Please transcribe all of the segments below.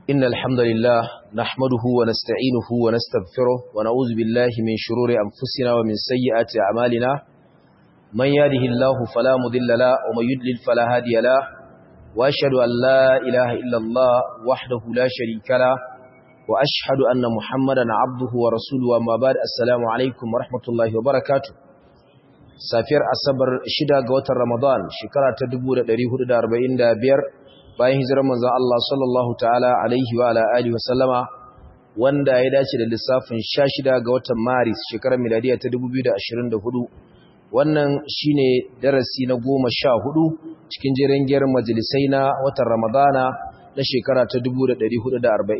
إن الحمد لله نحمده ونستعينه ونستغفره ونعوذ بالله من شرور أنفسنا ومن سيئات أعمالنا من يهده الله فلا مضل له ومن يضلل فلا هادي له وأشهد أن لا إله إلا الله وحده لا شريك له وأشهد أن محمدا عبده ورسوله وما بعد السلام عليكم ورحمة الله وبركاته safiyar asabar shida ga watan ramadan shekara ta 1445 bayan hijirar manzon Allah sallallahu ta'ala alaihi wa ala alihi wa sallama wanda ya dace da lissafin 16 ga watan maris shekarar miladiya ta 2024 wannan shine darasi na 14 cikin jerin gyaran majalisai na watan ramadana na shekara ta 1445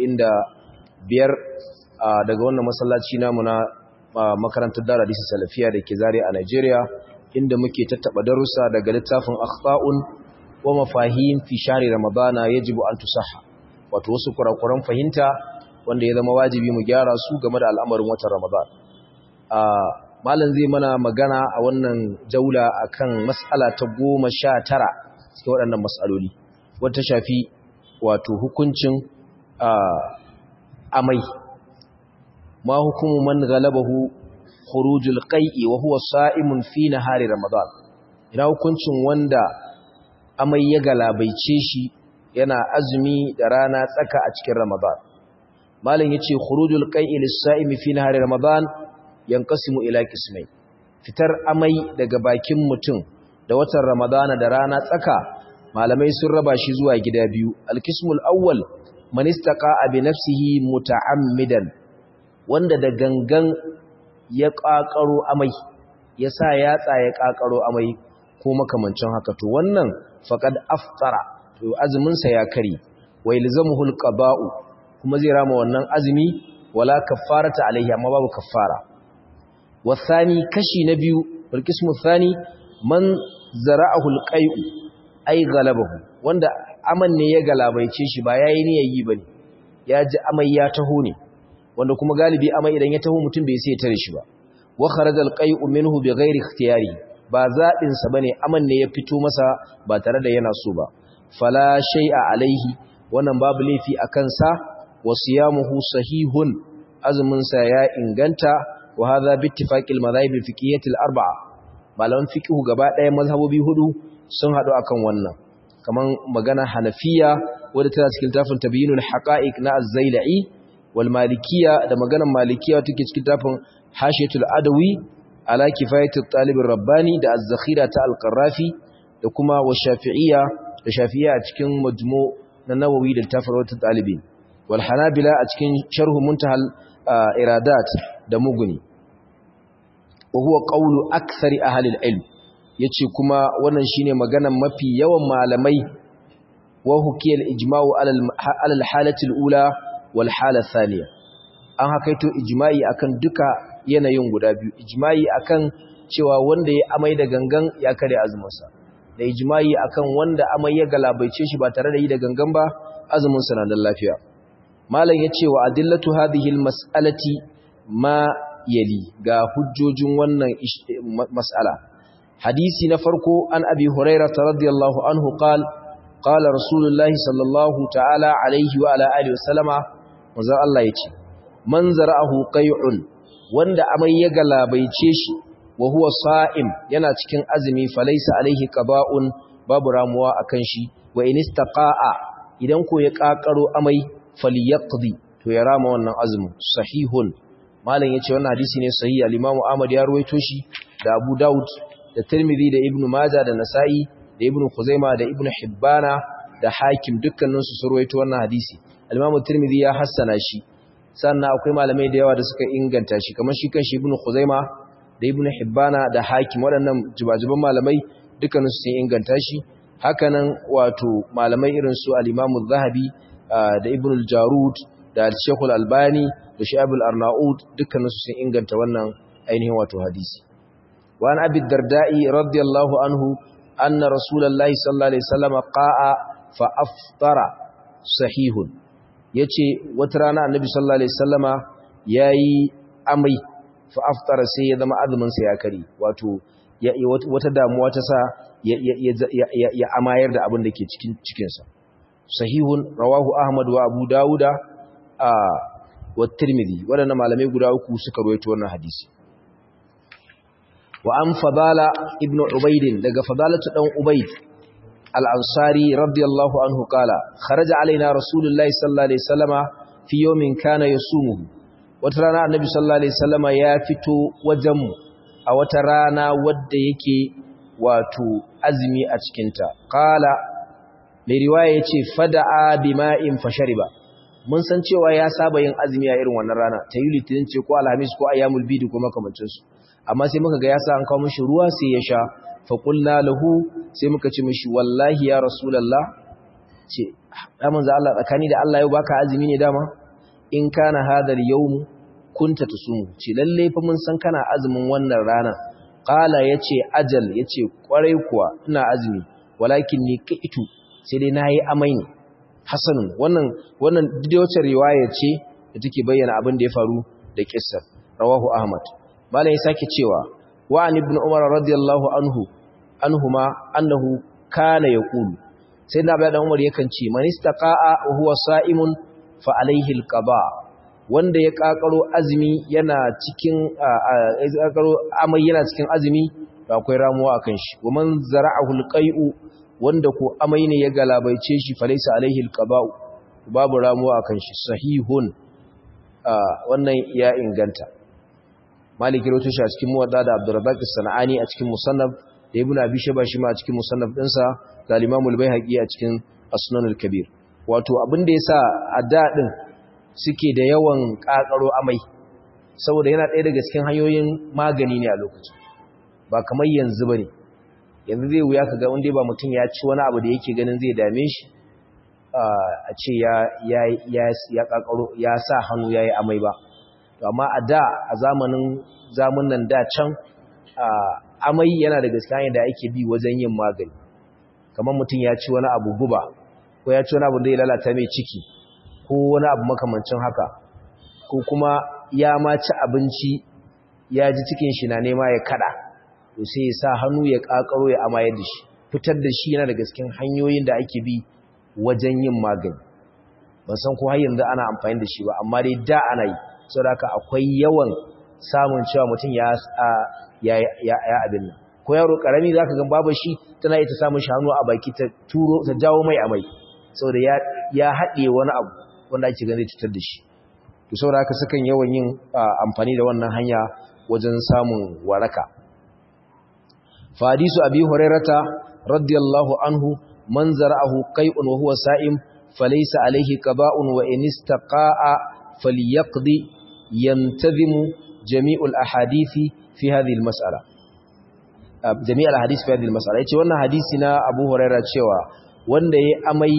daga wannan masallaci namu na makarantar dara disi salafiya da ke zare a Najeriya inda muke tattaba darussa daga littafin akhta'un wa mafahim fi shahri ramadana yajibu an tusaha wato wasu kurakuran fahimta wanda ya zama wajibi mu gyara su game da al'amarin watan ramadan a malam zai mana magana a wannan jaula akan mas'ala ta 19 cikin waɗannan mas'aloli wata shafi wato hukuncin amai ما حكم من غلبه خروج القيء وهو صائم في نهار رمضان ina hukuncin wanda amai ya galabaice shi yana azumi da rana tsaka a cikin ramadan malam yace khurujul qai'i lis-sa'imi fi nahari ramadan yanqasimu ila qismayn fitar amai daga bakin mutum da watan ramadana da rana tsaka malamai sun raba shi zuwa gida biyu al-qismul awwal man istaqa'a bi nafsihi muta'ammidan wanda da gangan ya ƙaƙaro amai ya sa yatsa ya ƙaƙaro amai ko makamancin haka to wannan faqad aftara to azuminsa ya kare wa ilzamuhu alqaba'u kuma zai rama wannan azumi wala kaffarata alaihi amma babu kaffara wasani kashi na biyu bilqismu thani man zara'ahu alqai'u ay galabahu wanda aman ne ya galabaice shi ba yayi niyyar yi bane ya ji amai ya taho ne wanda kuma galibi amai idan ya taho mutum bai sai ya tare shi ba wa kharaja alqai'u minhu bighairi ikhtiyari ba zabin sa bane aman ne ya fito masa ba tare da yana so ba fala shay'a alaihi wannan babu laifi akan sa wa siyamuhu sahihun azumin sa ya inganta wa hadha bi ittifaqil madhahib fiqhiyyah al-arba'a malaman fiqhu gaba ɗaya mazhabobi hudu sun hadu akan wannan kaman magana hanafiya wadda tana cikin tafin tabyinul haqa'iq na az-zailai والمالكية da maganar malikiya take cikin tafin hashiyatul adawi ala kifayatul talib rabbani da az-zakhira ta al-qarrafi da kuma wa shafi'iyya da shafi'iyya a cikin majmu na nawawi da tafarwatul talibin wal hanabila a cikin sharh muntahal iradat da muguni wa huwa qawlu akthari ahli al-ilm yace kuma wannan shine maganar mafi yawan malamai wa hukiyal ijma'u ala al-halati al-ula walhala thaniya an hakaito ijma'i akan duka yanayin guda biyu ijma'i akan cewa wanda ya amai da gangan ya kare azuminsa da ijma'i akan wanda amai ya galabaice shi ba tare da yi da gangan ba azuminsa na da lafiya malam ya ce wa adillatu hadhihi almas'alati ma yali ga hujjojin wannan mas'ala hadisi na farko an abi hurairah radiyallahu anhu qala qala rasulullahi sallallahu ta'ala alaihi wa ala alihi wa sallama manzon Allah ya ce man zara'ahu qai'un wanda amai ya galabaice shi wa huwa sa'im yana cikin azumi falaysa alaihi qaba'un babu ramuwa akan shi wa in istaqa'a idan ko ya kakaro amai falyaqdi to ya rama wannan azumin sahihun malam yace wannan hadisi ne sahihi al-Imam Ahmad ya ruwaito shi da Abu Daud da Tirmidhi da Ibn Majah da Nasa'i da Ibn Khuzaimah da Ibn Hibbana da Hakim dukkaninsu sun ruwaito wannan hadisi al-Imam Tirmidhi ya hassana shi sannan akwai malamai da yawa da suka inganta shi kamar shi kanshi Ibn Khuzaima da Ibn Hibbana da Hakim waɗannan jibajiban malamai dukkanin su sun inganta shi hakanan wato malamai irin su al-Imam zahabi da Ibn al-Jarud da Sheikh al-Albani da Shu'aib al-Arnaud dukkanin su sun inganta wannan ainihin wato hadisi wa an Abi Darda'i radiyallahu anhu anna Rasulullahi sallallahu alaihi wasallam qa'a fa aftara sahihun ya ce wata rana annabi sallallahu alaihi sallama ya yi amai fa aftara sai ya zama azuminsa ya kari wato wata damuwa ta sa ya amayar da abin da ke cikin cikinsa sahihun rawahu ahmad wa abu dauda a wa tirmidhi wadannan malamai guda uku suka rawaito wannan hadisi wa an fadala ibnu ubayd daga fadalatu dan ubayd al-ansari radiyallahu anhu kala kharaja alaina rasulullahi sallallahu alaihi wasallama fi yawmin kana yasumuhu wata rana annabi sallallahu alaihi wasallama ya fito wajenmu a wata rana wadda yake wato azumi a cikinta qala mai riwaya yace fada'a bima'in fashariba mun san cewa ya saba yin azumi a irin wannan rana ta yi litinin ce ko alhamis ko ayyamul bidi ko makamancin su amma sai muka ga ya sa an kawo mishi ruwa sai ya sha fa qulna lahu sai muka ce mishi wallahi ya rasulullah ce ya manzo Allah tsakani da Allah yau baka azumi ne dama in kana hadal yawm kunta tusumu ce lalle fa mun san kana azumin wannan rana qala yace ajal yace kwarai kuwa ina azumi walakin ni kaitu sai dai nayi amai ne hasanun wannan wannan wacce riwaya ce da take bayyana abin da ya faru da kissar rawahu ahmad malai ya sake cewa wa an ibn umar radiyallahu anhu anhuma annahu kana yaqulu sai na bayan umar yakan ce man istaqa'a wa huwa sa'imun fa alaihi alqada wanda ya kakaro azumi yana cikin kakaro amai yana cikin azumi akwai ramuwa akan shi wa man zara'ahu alqai'u wanda ko amai ne ya galabaice shi falaisa alaihi alqaba'u babu ramuwa akan shi sahihun wannan ya inganta maliki rawato shi a cikin muwadda da abdurrazzaq as-sanani a cikin musannaf da ibnu abi shayba shi ma a cikin musannaf dinsa da al-imam al-baihaqi a cikin asnan al-kabir wato abin da yasa a dadin suke da yawan kakaro amai saboda yana ɗaya daga cikin hanyoyin magani ne a lokacin ba kamar yanzu bane yanzu zai wuya ka ga wanda ba mutum ya ci wani abu da yake ganin zai dame shi a ce ya kakaro ya sa hannu ya yi amai ba amma a da a zamanin zamunan da can amai yana da gaskiya da ake bi wajen yin magani kamar mutum ya ci wani abu guba ko ya ci wani abu da ya lalata mai ciki ko wani abu makamancin haka ko kuma ya ma ci abinci ya ji cikin shi na nema ya kada to sai ya sa hannu ya kakaro ya amayar da shi fitar da shi yana da gaskin hanyoyin da ake bi wajen yin magani ban san ko har yanzu ana amfani da shi ba amma dai da ana yi saboda haka akwai yawan samun cewa mutum ya ya ya abin nan ko yaro karami zaka ga babu shi tana ita samun shi hannu a baki ta turo ta jawo mai amai saboda ya ya haɗe wani abu wanda ake ganin cutar da shi to saboda haka sukan yawan yin amfani da wannan hanya wajen samun waraka فحديث أبي هريرة رضي الله عنه من زرعه قيء وهو سائم فليس عليه قضاء وإن استقاء فليقضي ينتظم جميع الأحاديث في هذه المسألة جميع الأحاديث في هذه المسألة يتي وانا حديثنا أبو هريرة شوى وانا يأمي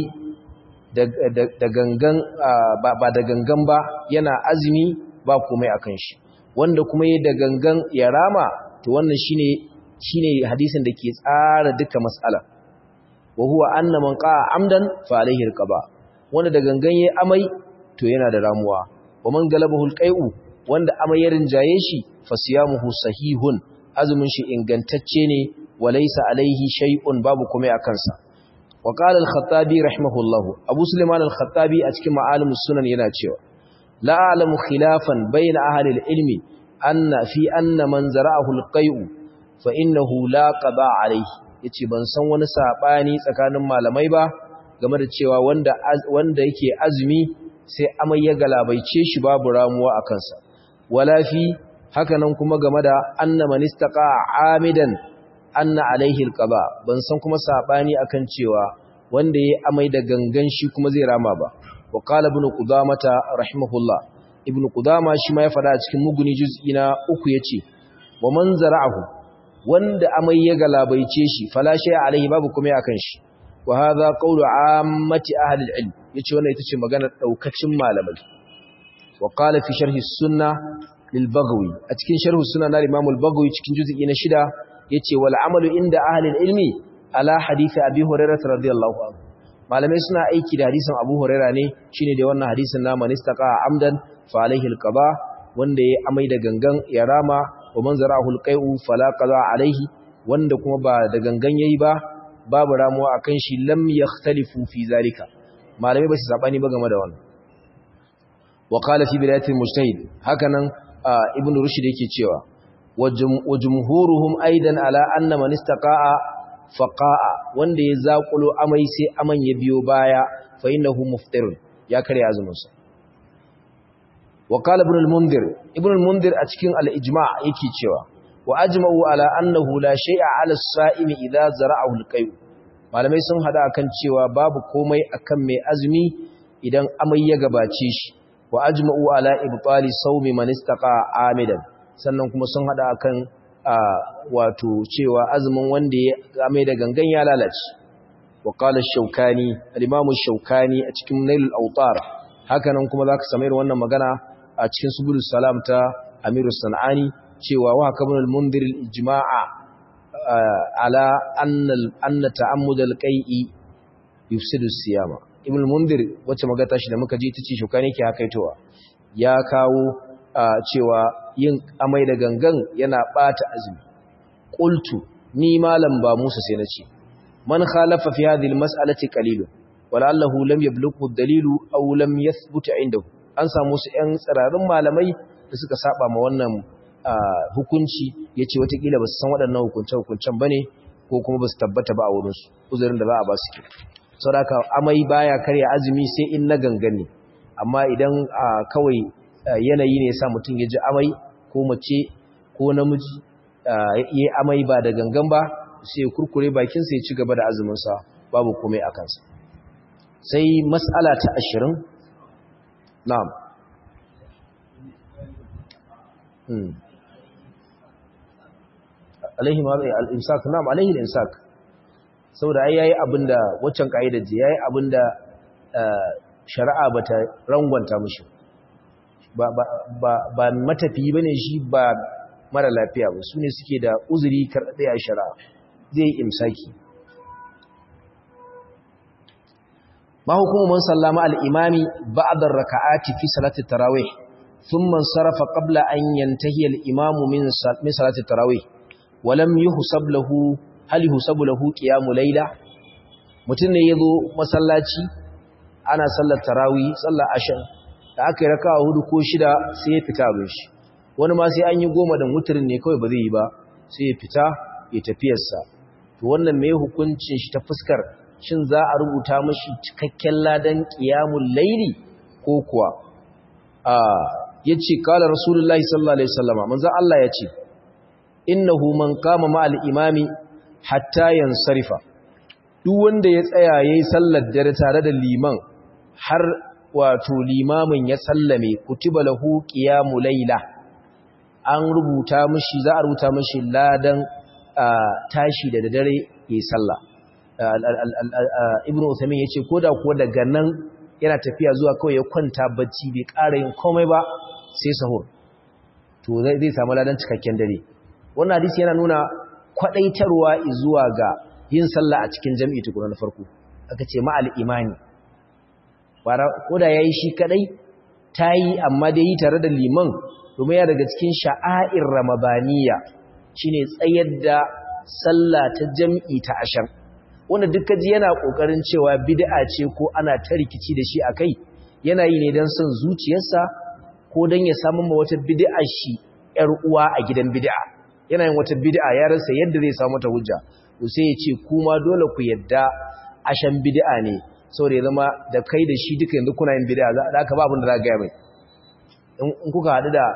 da gangan ba da gangan ba yana azumi ba komai akan shi wanda kuma yi da gangan ya rama to wannan shine shine hadisin da ke tsara duka mas'ala wa huwa anna man qa'a amdan fa alayhi alqaba wanda da gangan yayi amai to yana da ramuwa wa man galabahu alqai'u wanda amai ya rinjaye shi fa siyamuhu sahihun azumin shi ingantacce ne wa laysa alayhi shay'un babu komai a kansa wa qala al-khattabi rahimahullahu abu sulaiman al-khattabi a cikin ma'alimus sunan yana cewa la a'lamu khilafan bayna ahli al-ilmi anna fi anna man zara'ahu alqai'u fa innahu la qada alayhi yace ban san wani sabani tsakanin malamai ba game da cewa wanda wanda yake azumi sai amai ya galabaice shi babu ramuwa a kansa wala fi hakanan kuma game da anna man istaqa amidan anna alaihi alqaba ban san kuma sabani akan cewa wanda yayi amai da gangan shi kuma zai rama ba wa qala ibn qudamata rahimahullah ibn qudama shi ma ya fada a cikin muguni juz'i na uku yace wa man zara'ahu wanda amai ya galabaice shi fala shay alaihi babu kuma akan shi wa hadha qawlu ammati ahli al-ilm yace wannan ita ce maganar daukacin malamai wa qala fi sharhi sunnah lil baghawi a cikin sharh sunnah na imam al-baghawi cikin juz'i na shida yace wal amalu inda ahli al-ilmi ala hadisi abi hurairah radiyallahu anhu malamai suna aiki da hadisin abu hurairah ne shine da wannan hadisin na man istaqa amdan fa alaihi al-qada wanda ya amai da gangan ya rama wa man zara'ahu al-qai'u fala qada alaihi wanda kuma ba da gangan yayi ba babu ramuwa akan shi lam yakhtalifu fi zalika malamai ba su sabani ba game da wannan wa qala fi bidayatil mujtahid hakanan ibn rushd yake cewa wa jumhuruhum aidan ala anna man istaqa'a faqa'a wanda ya zakulo amai sai aman ya biyo baya fa innahu muftirun ya kare azumin sa wa qala ibn al-mundhir ibn al-mundhir a cikin al-ijma' yake cewa wa ajma'u ala annahu la shay'a 'ala as-sa'imi idha zara'ahu al-qayb malamai sun hada akan cewa babu komai akan mai azumi idan amai ya gabace shi wa ajma'u ala ibtali sawmi man istaqa amidan sannan kuma sun hada akan wato cewa azumin wanda ya amai da gangan ya lalace wa qala ash-shawkani al-imam ash-shawkani a cikin nailul awtar hakanan kuma zaka samu wannan magana a cikin subulus salam ta amiru sanani cewa wa kabun al-mundhir al-ijma'a ala anna anna ta'ammud al-qai'i yufsidu siyama ibn al-mundhir wacce magata shi da muka ji tace shukani ke hakaitowa ya kawo cewa yin amai da gangan yana bata azumi qultu ni malam ba Musa sai nace man khalafa fi hadhihi al-mas'alati qalilun wala'allahu lam yablughu ad-dalilu aw lam yathbut 'indahu an samu su ƴan tsirarin malamai da suka saba ma wannan hukunci yace watakila ba su san waɗannan hukunce-hukuncen bane ko kuma ba su tabbata ba a wurinsu uzurin da za a ba su ke sauraka amai baya karya azumi sai in na gangane amma idan kawai yanayi ne sa mutum ya ji amai ko mace ko namiji ya amai ba da gangan ba sai ya kurkure bakinsa ya ci gaba da azuminsa babu komai a kansa sai matsala ta ashirin na'am alaihi al'imsak na'am alaihi al'imsak saboda ai yayi abinda waccan kaidar je yayi abinda shari'a bata rangwanta mishi ba ba ba, ba matafi bane shi ba mara lafiya ba sune suke da uzuri karɗe a shari'a zai imsaki ma hukumu man sallama al-imami ba'da ar-raka'ati fi salati tarawih thumma sarafa qabla an yantahi al-imamu min salati tarawih wa lam yuhsab lahu hal yuhsabu lahu qiyamu layla mutun ne yazo masallaci ana sallar tarawih sallar ashan da aka yi raka'a hudu ko shida sai ya fita abin shi wani ma sai an yi goma da mutirin ne kawai ba zai yi ba sai ya fita ya tafiyarsa to wannan mai hukuncin shi ta fuskar shin za a rubuta mashi cikakken ladan qiyamul layli ko kuwa a yace kala rasulullahi sallallahu alaihi wasallama manzo Allah yace innahu man qama ma'al imami hatta yansarifa duk wanda ya tsaya yayin sallar dare tare da liman har wato limamin ya sallame kutiba lahu qiyamul layla an rubuta mishi za a rubuta mishi ladan tashi da dare yayin sallah ibnu usaymin yace koda kuwa daga nan yana tafiya zuwa kawai ya kwanta bacci bai ƙara yin komai ba sai sahur to zai samu ladan cikakken dare wannan hadisi yana nuna kwadaitarwa zuwa ga yin sallah a cikin jami'i tukuna na farko aka ce ma'al imani koda yayi shi kadai tayi amma dai yi tare da liman domin ya daga cikin sha'air ramadaniya shine tsayar da sallah ta jami'i ta ashar wanda duka ji yana kokarin cewa bid'a ce ko ana ta rikici da shi akai yana yi ne dan son zuciyarsa ko dan ya samu ma wata bid'a shi yar uwa a gidan bid'a yana yin wata bid'a ya rasa yadda zai samu ta hujja to sai ya ce kuma dole ku yadda ashan bid'a ne saboda ya zama da kai da shi duka yanzu kuna yin bid'a za ka ba abin da za ga mai in kuka haɗu da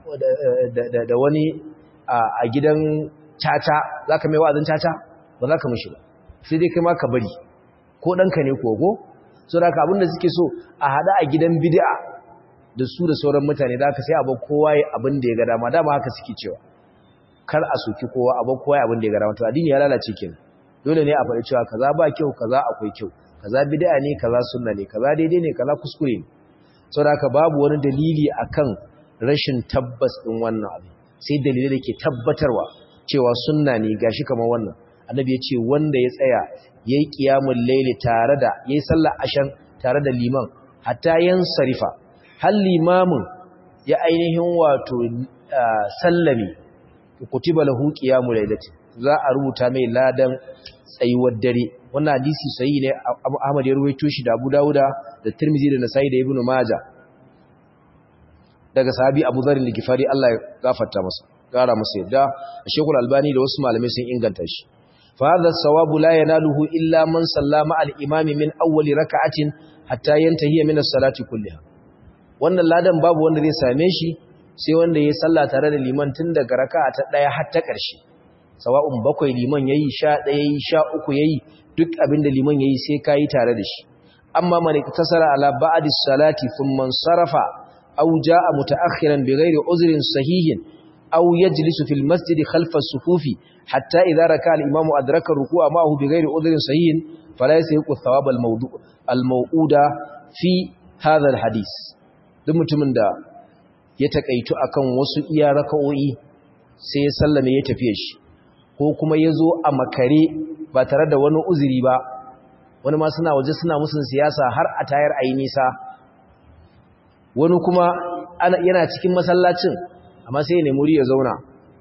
da wani a gidan caca za ka mai wa'azin caca ba za ka mishi ba sai dai kai ma ka bari ko ɗanka ne kogo so da ka abinda suke so a haɗa a gidan bid'a da su da sauran mutane da aka sai abu kowa ya abin da ya ga dama dama haka suke cewa kar a soki kowa abu kowa ya abin da ya ga dama to addini ya lalace kenan dole ne a faɗi cewa kaza ba kyau kaza akwai kyau kaza bid'a ne kaza sunna ne kaza daidai ne kaza kuskure ne saboda haka babu wani dalili akan rashin tabbas din wannan abu sai dalilai da ke tabbatarwa cewa sunna ne gashi kamar wannan annabi ya ce wanda ya tsaya ya yi ƙiyamun laili tare da ya yi sallar ashan tare da liman hatta yan sarifa har limamin ya ainihin wato sallami kutiba lahu ƙiyamun lailati za a rubuta mai ladan tsayuwar dare wannan hadisi sahihi ne Abu Ahmad ya ruwaito shi da Abu Dawuda da Tirmidhi da Nasa'i da Ibn Majah daga sahabi Abu Dharr al-Ghifari Allah ya gafarta masa gara masa yadda Sheikhul Albani da wasu malamai sun inganta shi fa hadha sawabu la yanaluhu illa man sallama al-imam min awwal rak'atin hatta yantahi min as-salati kulliha wannan ladan babu wanda zai same shi sai wanda ya salla tare da liman tun daga raka'a ta daya har ta ƙarshe sawa'un bakwai liman yayi sha ɗaya yayi sha uku yayi duk abinda liman yayi sai kayi tare da shi amma man iktasara ala ba'd as-salati thumma sarafa aw jaa mutaakhiran bighairi uzrin sahihin aw yajlisu fil masjid khalfa as-sufufi hatta idha raka'a al-imam adraka ruku'a ma'ahu bighairi uzrin sahihin fala yasahiqu thawab al-mawdu' al-maw'uda fi hadha al-hadith duk mutumin da ya takaitu akan wasu iya raka'o'i sai ya sallame ya tafiye shi ko kuma ya zo a makare ba tare da wani uzuri ba wani ma suna waje suna musun siyasa har a tayar a yi nisa wani kuma yana cikin masallacin amma sai ya nemi ya zauna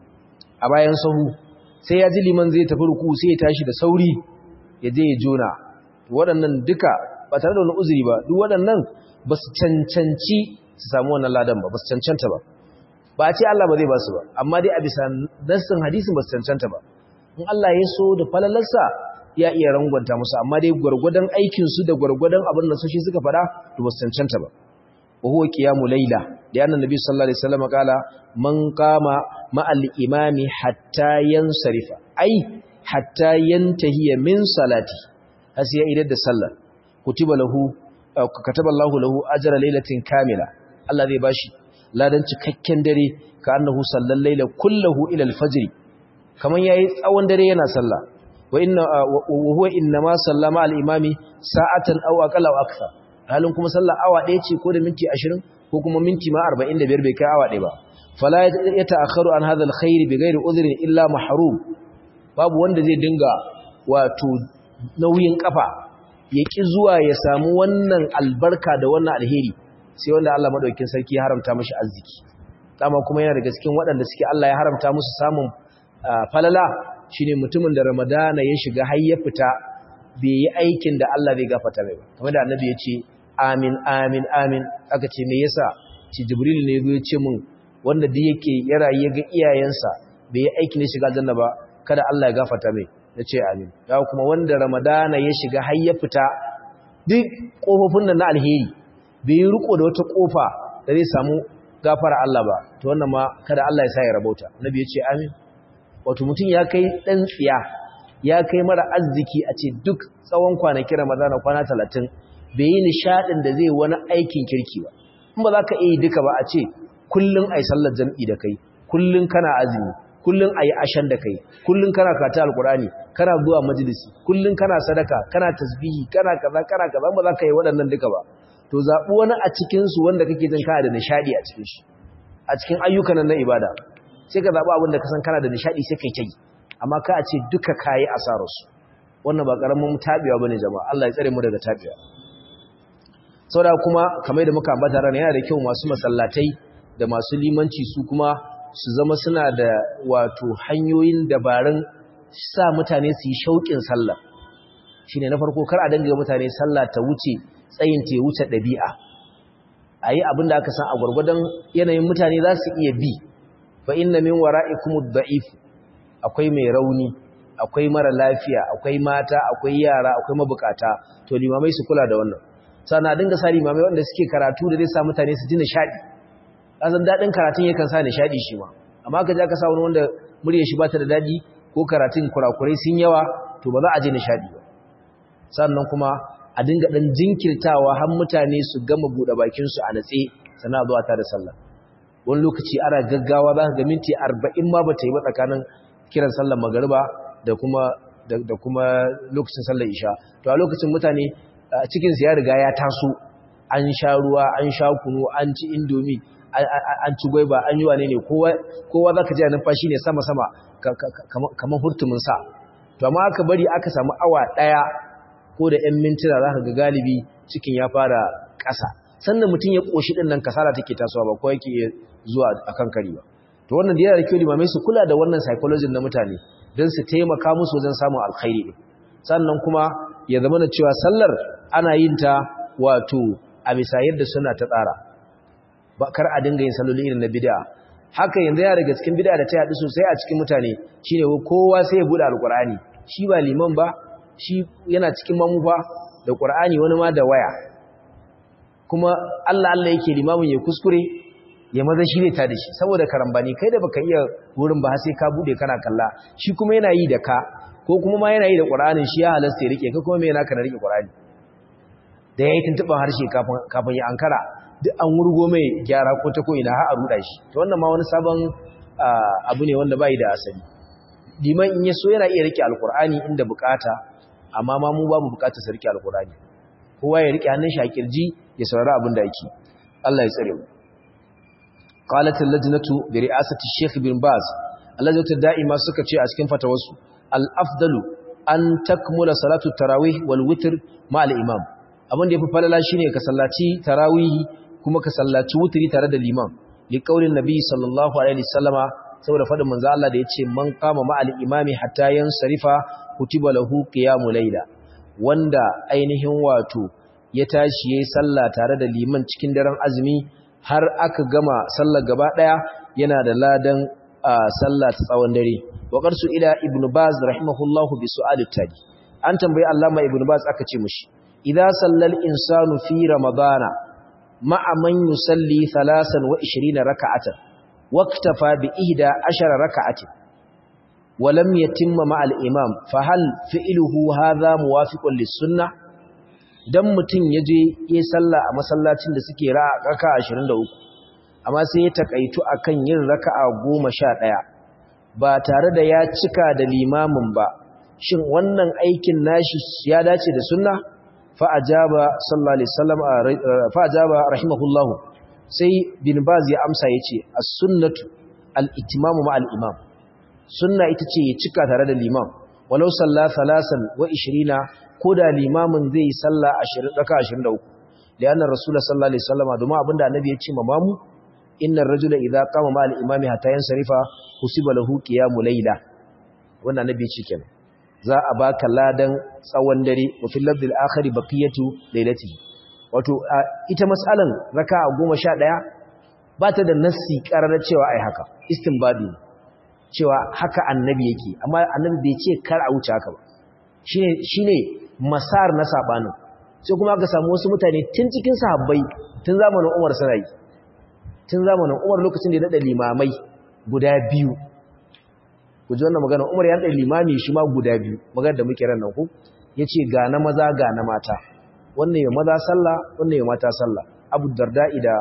a bayan sahu sai ya ji liman zai tafi ruku sai ya tashi da sauri ya je ya jona waɗannan duka ba tare da wani uzuri ba duk waɗannan ba su cancanci su samu wannan ladan ba ba su cancanta ba ba a ce Allah ba zai ba su ba amma dai a bisa nassin hadisin ba su cancanta ba in Allah ya so da falalarsa ya iya rangwanta musu amma dai gwargwadon aikinsu da gwargwadon abin da soshi suka fada to ba su cancanta ba wa huwa qiyamu layla da annan nabi sallallahu alaihi wasallam kala man qama ma'al imami hatta yansarifa ai hatta yantahi min salati hasi ya idar da sallar kutiba lahu kataba Allahu lahu ajra laylatin kamila Allah zai bashi ladan cikakken dare ka annahu sallal layla kullahu ila al-fajr kaman yayi tsawon dare yana sallah wa inna wa huwa inma sallama al-imami sa'atan aw aqalla aw akthar halin kuma sallah awa ɗaya ce ko da minti 20 ko kuma minti ma 45 bai kai awa ɗaya ba fala yata'akharu an hadha al-khair bighairi udhrin illa mahrum babu wanda zai dinga wato nauyin kafa ya ki zuwa ya samu wannan albarka da wannan alheri sai wanda Allah madaukakin sarki ya haramta mashi arziki dama kuma yana daga cikin waɗanda suke Allah ya haramta musu samun falala shine mutumin da Ramadana ya shiga har ya fita bai yi aikin da Allah zai gafarta mai ba kamar da Annabi ya ce amin amin amin aka ce me yasa ci Jibril ne ya ce mun wanda duk yake ya rayu ga iyayensa bai yi aikin shiga aljanna ba kada Allah ya gafarta mai nace amin ya kuma wanda Ramadana ya shiga har ya fita duk kofofin nan na alheri bai yi riko da wata kofa da zai samu gafara Allah ba to wannan ma kada Allah ya sa ya rabauta nabi ya ce amin wato mutum ya kai dan tsiya ya kai mara arziki a ce duk tsawon kwanaki ramadana kwana talatin bai yi nishadin da zai wani aikin kirki ba in ba za ka iya duka ba a ce kullum a yi sallar jam'i da kai kullum kana azumi kullum a yi ashen da kai kullum kana kata alkurani kana zuwa majalisi kullum kana sadaka kana tasbihi kana kaza kana kaza ba za ka yi waɗannan duka ba to zaɓi wani a cikinsu wanda kake jin kana da nishaɗi a cikin shi a cikin ayyukan nan na ibada sai ka zaɓi abin da ka san kana da nishaɗi sai kai ta yi amma ka a ce duka kayi asararsu wannan ba ƙaramin taɓewa ba ne jama'a Allah ya tsare mu daga taɓewa saboda kuma kamar da muka ambata rana yana da kyau masu masallatai da masu limanci su kuma su zama suna da wato hanyoyin dabarun sa mutane su yi shauƙin sallah shine na farko kar a danga mutane sallah ta wuce tsayin ta wuce ɗabi'a a yi abin da aka san a gwargwadon yanayin mutane za su iya bi fa inna min wara'ikum ad-da'if akwai mai rauni akwai mara lafiya akwai mata akwai yara akwai mabukata to limamai su kula da wannan sannan dinga sa limamai wanda suke karatu da zai sa mutane su ji nishadi kasan dadin karatun yakan sa nishadi shi ma amma ka ji aka sa wani wanda muryar shi bata da dadi ko karatun kurakurai sun yawa to ba za a ji nishadi ba sannan kuma a dinga dan jinkirtawa har mutane su gama bude bakin su a natse sannan zuwa ta da sallah wani lokaci ana gaggawa za ka ga minti 40 ma bata yi ba tsakanin kiran sallar magariba da kuma da kuma lokacin sallar isha to a lokacin mutane cikin su ya riga ya taso an sha ruwa an sha kunu an ci indomi an ci gwaiba an yi wane ne kowa kowa zaka ji numfashi ne sama sama kamar hurtumin sa to amma aka bari aka samu awa daya ko da 'yan mintuna zaka ga galibi cikin ya fara ƙasa sannan mutum ya koshi din nan kasala take tasowa ba ko yake zuwa akan kari ba to wannan da yana da kyau limamai su kula da wannan psychology na mutane don su taimaka musu wajen samun alkhairi sannan kuma ya zama na cewa sallar ana yin ta wato a bisa yadda suna ta tsara ba kar a dinga yin salloli irin na bid'a haka yanzu ya daga cikin bid'a da ta yadu sosai a cikin mutane shine kowa sai ya bude alqur'ani shi ba liman ba shi yana cikin mamufa da qur'ani wani ma da waya kuma Allah Allah yake limamin ya kuskure ya maza shi ne ta da shi saboda karambani kai da baka iya wurin ba sai ka bude kana kalla shi kuma yana yi da ka ko kuma ma yana yi da qur'anin shi ya halasta ya rike ka kuma me yana kana rike qur'ani da yayi tuntuban harshe kafin kafin ya ankara duk an wurgo mai gyara ko ta ko ina har a ruda shi to wannan ma wani sabon abu ne wanda bai da asali liman in ya so yana iya rike alqur'ani inda bukata amma ma mu ba mu bukata su rike alqur'ani kowa ya rike hannun shi a kirji ya saurari abin da yake Allah ya tsare mu qalat al-lajnatu bi ri'asati Sheikh bin Baz allajnatu da'ima suka ce a cikin fatawarsu al-afdalu an takmula salatu tarawih wal witr ma al-imam abin da yafi falala shine ka sallaci tarawih kuma ka sallaci wutri tare da liman li qaulin nabi sallallahu alaihi wasallama saboda fadin manzo Allah da yace man qama ma al-imami hatta yansarifa kutiba lahu qiyamul layla wanda ainihin wato ya tashi yayi sallah tare da liman cikin daren azumi har aka gama sallar gaba daya yana da ladan sallah ta tsawon dare wa qarsu ila ibnu baz rahimahullahu bi su'al tali an tambayi allama ibnu baz aka ce mishi idza sallal insanu fi ramadana ma'a man yusalli 23 raka'atan waqtafa bi 11 raka'atin ولم يتم مع الإمام فهل فعله هذا موافق للسنة dan mutum ya je ya salla a masallacin da suke raka 23 amma sai ya takaitu akan yin raka'a 11 ba tare da ya cika da limamin ba shin wannan aikin nashi ya dace da sunna fa ajaba sallallahu alaihi wasallam fa ajaba rahimahullahu sai bin baz ya amsa yace as-sunnatu al-ittimamu ma al-imam sunna ita ce ya cika tare da limam walau salla salasan wa 20 ko da limamin zai yi salla 20 daka 23 lianna rasulullah sallallahu alaihi wasallam domin abinda annabi ya ce mamu innar rajula idza qama ma al-imami hatta yansarifa kusiba lahu qiyamul layla wannan annabi ya ce kenan za a baka ladan tsawon dare wa fil labdil akhir baqiyatu laylati wato ita mas'alan raka'a 11 ba ta da nassi karar cewa ai haka istinbadi cewa haka annabi yake amma annabi bai ce kar a wuce haka ba shine shine masar na sabanin sai kuma aka samu wasu mutane tun cikin sahabbai tun zamanin Umar sarai tun zamanin Umar lokacin da ya dada limamai guda biyu ku ji wannan magana Umar ya dada limami shi ma guda biyu magana da muke ran nan ku yace ga na maza ga na mata wannan ya maza sallah wannan ya mata sallah Abu Darda'i da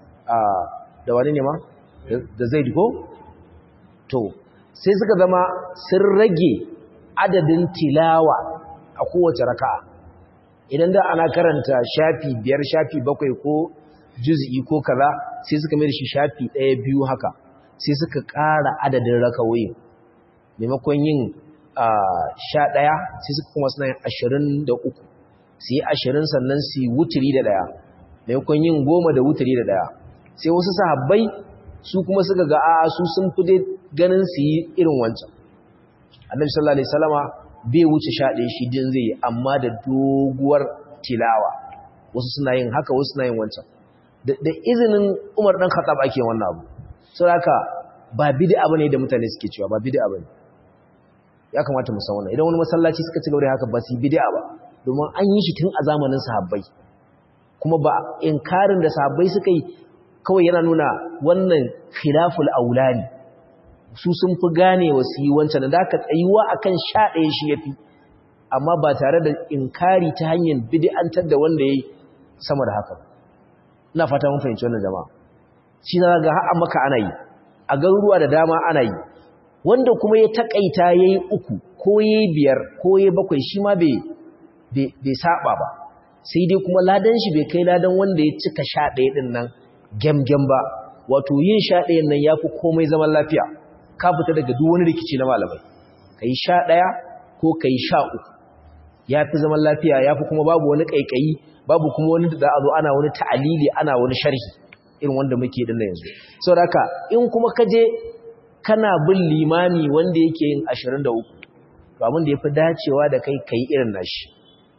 da wani ne ma da Zaid ko to sai suka zama sun rage adadin tilawa a kowace raka'a idan da ana karanta shafi biyar shafi bakwai ko juz'i ko kaza sai suka mai da shi shafi ɗaya biyu haka sai suka ƙara adadin rakawoyin maimakon yin sha ɗaya sai suka kuma suna yin ashirin da uku su yi ashirin sannan su yi wuturi da ɗaya maimakon yin goma da wuturi da ɗaya sai wasu sahabbai su kuma suka ga a su sun fi dai ganin su yi irin wancan annabi sallallahu alaihi wasallama bai wuce sha ɗaya shi din zai yi amma da doguwar tilawa wasu suna yin haka wasu suna yin wancan da izinin umar ɗan khattab ake wannan abu sau haka ba bid'a bane da mutane suke cewa ba bid'a bane ya kamata mu san wannan idan wani masallaci suka ci gaba da haka ba su bid'a ba domin an yi shi tun a zamanin sahabbai kuma ba inkarin da sahabbai suka yi kawai yana nuna wannan khilaful aulani su sun fi gane wasu yi wancan da aka tsayuwa akan sha ɗaya shi ya fi amma ba tare da inkari ta hanyar bid'antar da wanda ya yi sama da haka ina fata mun fahimci wannan jama'a shi na ga har maka ana yi a garuruwa da dama ana yi wanda kuma ya takaita yayi uku ko yayi biyar ko yayi bakwai shi ma bai bai saba ba sai dai kuma ladan shi bai kai ladan wanda ya cika sha ɗaya ɗin nan gyamgyam ba wato yin sha ɗayan nan ya fi komai zaman lafiya ka fita daga duk wani rikici na malamai ka yi sha ɗaya ko ka yi sha uku ya fi zaman lafiya ya fi kuma babu wani ƙaiƙayi babu kuma wani da a zo ana wani ta'alili ana wani sharhi irin wanda muke din na yanzu sau da in kuma ka je kana bin limami wanda yake yin ashirin da uku to abin da ya fi dacewa da kai ka yi irin nashi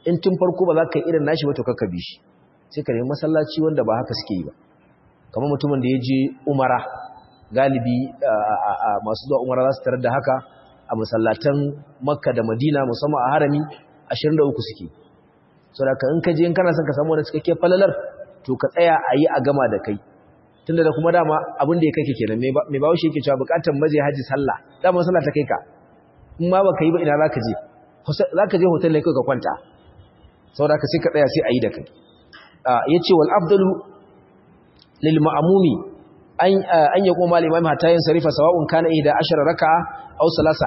in tun farko ba za ka yi irin nashi ba to kakka bi shi sai ka nemi masallaci wanda ba haka suke yi ba kamar mutumin da ya je umara galibi masu zuwa umara za su tarar da haka a masallatan makka da madina musamman a harami 23 suke so da in ka je in kana son ka samu wani cikakken falalar to ka tsaya a yi a gama da kai tunda da kuma dama abin da ya kai kenan mai bawo shi yake cewa bukatar maje haji sallah dama sallah ta kai ka in ma baka yi ba ina zaka je zaka je hotel ne kai ka kwanta saboda ka sai ka tsaya sai a yi da kai yace wal afdalu lil ma'mumi an an yaquma al imam hatta yansarifa sawa'un kana 11 raka'a aw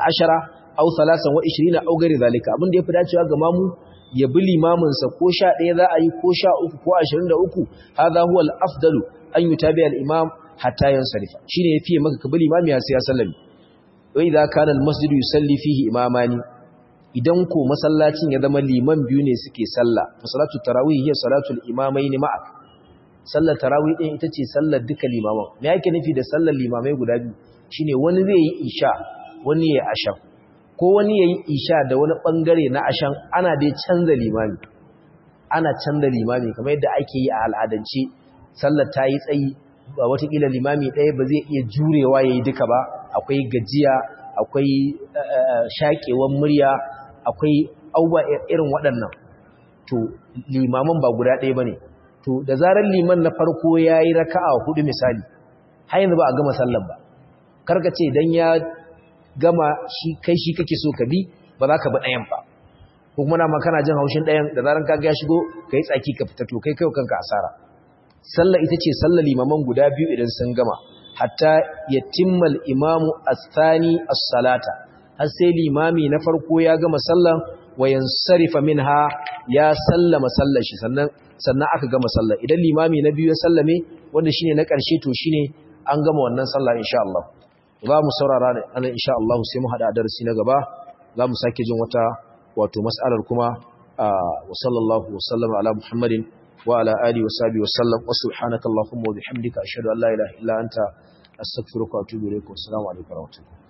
13 aw 23 aw gari zalika abin da yafi dacewa ga mamu ya bi limamin sa ko 11 za a yi ko 13 ko 23 hadha huwa al afdalu an yutabi al imam hatta yansarifa shine yafi maka ka bi limami ya sai ya sallami wa idza kana al masjid yusalli fihi imamani idan ko masallacin ya zama liman biyu ne suke sallah fa salatu tarawih hiya salatu al imamain ma'a sallar tarawih din ita ce sallar duka limaman me yake nufi da sallar limamai guda biyu shine wani zai yi isha wani ya asha ko wani yayi isha da wani bangare na ashan ana dai canza limami ana canza limami kamar yadda ake yi a al'adance sallar ta yi tsayi ba watakila limami ɗaya ba zai iya jurewa ya yi duka ba akwai gajiya akwai shaƙewan murya akwai auba irin waɗannan to limaman ba guda ɗaya ba ne to da zarar liman na farko ya yi raka'a hudu misali har yanzu ba a gama sallar ba karka ce don ya gama shi kai shi kake so ka bi ba za ka bi ɗayan ba ko kuma na kana jin haushin ɗayan da zarar kaga ya shigo ka yi tsaki ka fita to kai kai kanka asara sallar ita ce sallar limaman guda biyu idan sun gama hatta yatimmal imamu as-thani as-salata har sai limami na farko ya gama sallan wa yansarifa minha ya sallama sallar shi sannan sannan aka gama sallar idan limami na biyu ya sallame wanda shine na ƙarshe to shine an gama wannan sallah insha Allah za mu saurara ne ana insha Allah sai mu hada darasi na gaba za mu sake jin wata wato mas'alar kuma wa sallallahu wa sallama ala muhammadin wa ala alihi wa sahbihi wa sallam wa subhanakallahumma wa bihamdika ashhadu an la ilaha illa anta astaghfiruka wa atubu ilaik wa assalamu alaikum wa rahmatullahi